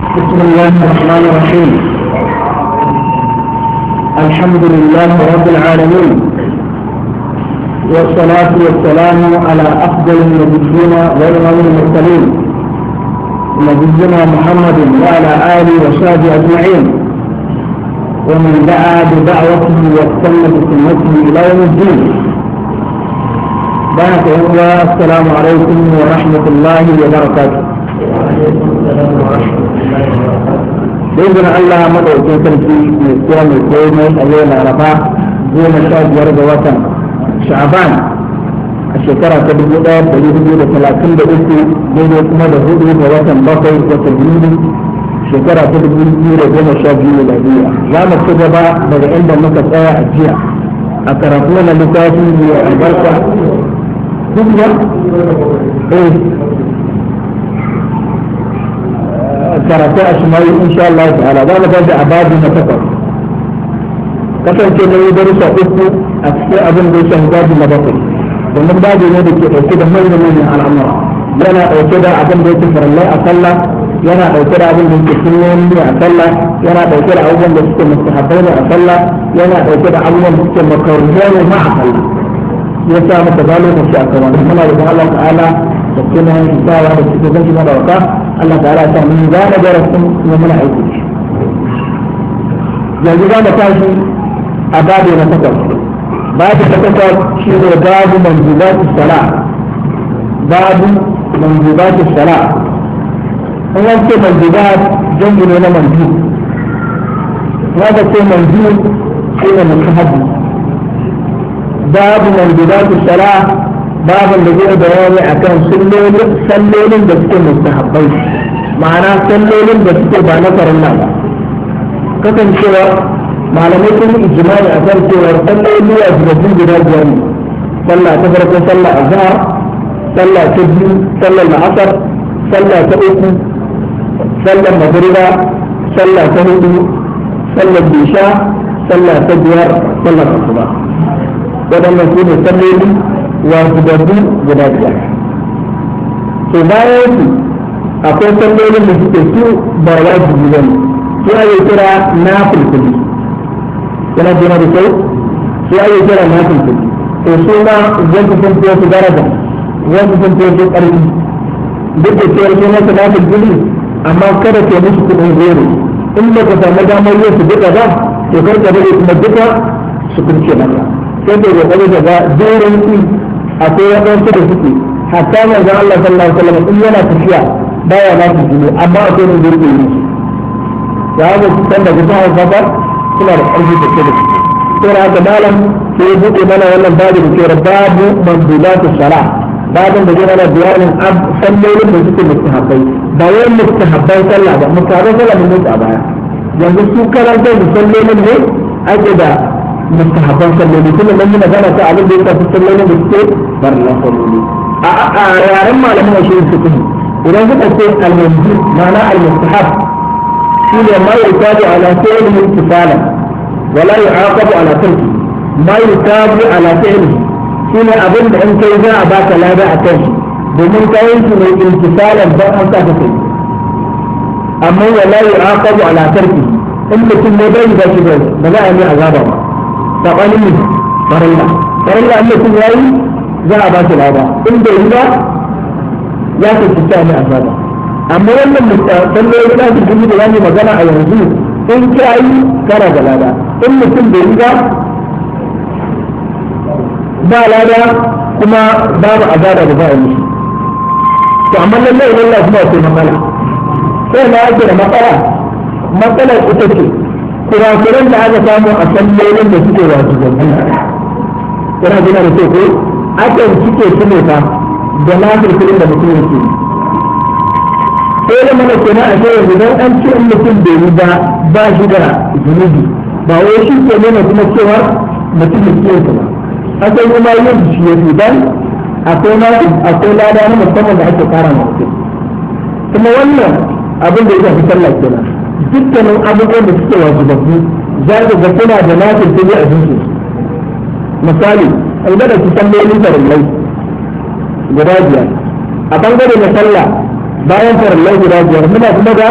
بسم الله الرحمن الرحيم الحمد لله رب العالمين والصلاة والسلام على أفضل النبيين وإمام المرسلين نبينا محمد وعلى آله وصحبه أجمعين ومن دعا بدعوته واستنى بسنته إلى يوم الدين بارك الله السلام عليكم ورحمة الله وبركاته بإذن الله مدعوكي تنسي من السلام الكريمي الليلة رفاه goma sha biyar ga watan sha'aban a shekara ta dubu ɗaya da dubu da talatin da uku daidai kuma da hudu ga watan bakwai watan yuli shekara ta dubu biyu da goma sha biyu da biyu za mu ci gaba daga inda muka tsaya a jiya a karatu na littafi mai albarka duk da eh karatu a shimayi insha Allah ta'ala za mu tafi a babu na takwas kasance na yi darussa uku a cikin abin da ya shafi babu na bakwai domin babu ne da ke ɗauke da manyan manyan al'amura yana ɗauke da abin da yake farallai a sallah yana ɗauke da abin da yake sunnoni ne a sallah yana ɗauke da abubuwan da suke mustahabbai ne a sallah yana ɗauke da abubuwan da suke makaruhai ne ma a sallah ya sa maka ba lokaci a kan wannan muna da Allah ta'ala da kuma hisawa da suke zan shiga da waka Allah ta'ala ya sa mun gane darasin kuma muna aiki da shi yanzu za mu tashi a babu na takwas babu na takwas shi ne babu manzubatu sala babu manzubatu sala in an ce manzubat jangu ne na manzu wanda ce manzu shi ne mustahabi babu manzubatu sala babu da zai bayani akan sallolin da suke mustahabbai ma'ana sallolin da suke ba na farilla ba kasancewa malamai sun yi ijimai a kan cewar salloli a jirgin guda biyar ne sallah ta farko sallah azhar sallah ta biyu sallar la'asar sallah ta uku sallar magriba sallah ta hudu sallar bisha sallah ta biyar sallar asuba waɗannan su ne salloli wajibabbu guda biyar to bayan su akwai sallolin da suke su ba wajibi ba ne su ake kira na fulfuli yana jina da kyau su ake kira na fulfuli to su ma zan fi sun fiye su daraja zan fi sun fiye su ƙarfi duk da cewar su masa na fulfuli amma kada ke musu kuɗin goro in ba ka samu damar yin su duka ba to kar ka dade kuma duka su kurce maka sai da kokari da ga doron su akwai waɗansu da suke hatta manzon Allah sallallahu alaihi wasallam in yana tafiya baya na fulfuli amma akwai ne da yake yi da haka su san da kusa hausa ba suna da ƙarfi da ke da su sai da haka malam sai ya buɗe mana wannan babu da ke babu mandubatu sala babin da zai mana bayanin sallolin da suke mustahabbai ba wai mustahabbai sallah ba mustahabbai sallah mun mutu a baya yanzu su karantar da sallolin ne ake da mustahabban salloli kuma nan yi magana ta abin da ya shafi sallolin da suke barna salloli a yaren malamin a shirin su kuma idan suka ce al-manzu ma'ana al-mustahab شيء ما يتاب على فعله امتثالا ولا يعاقب على تركه ما يتاب على فعله شيء أظن أن كيزا أباك لا باع تركه domin kayan su mai imtisalan don an saka kai amma wala yu'aqabu ala tarki in mutum ne bai da shi ba za a yi azaba ba sabanin ne farilla farilla in mutum yayi za a ba shi lada in bai yi ba ya ka ci ta ne azaba amma wannan salloli za su gudu da zamu magana a yanzu in ka yi kana da lada in mutum bai yi ba ba lada kuma babu azaba da za a yi to amma lallai lallai kuma akwai matsala sai na ake da matsala matsalar ita ce kurakuran da aka samu a sallolin da suke wasu zabbi yana gina da ko akan cike su ne fa da lafiyar da mutum yake yi sai da mana kenan a sai yanzu dan an ce in mutum bai yi ba ba shi da zunubi ba wai shi ke nuna kuma cewa mutum da ke ba akwai kuma yin shi ya fi dan akwai na akwai lada na musamman da ake kara ma mutum kuma wannan abin da ya shafi sallah kenan dukkanin abubuwan da suke wajibabbu za ka ga suna da nafin sai a jinsu misali albada ki sallolin farillai guda biyar a bangare na sallah bayan farallai guda biyar muna kuma da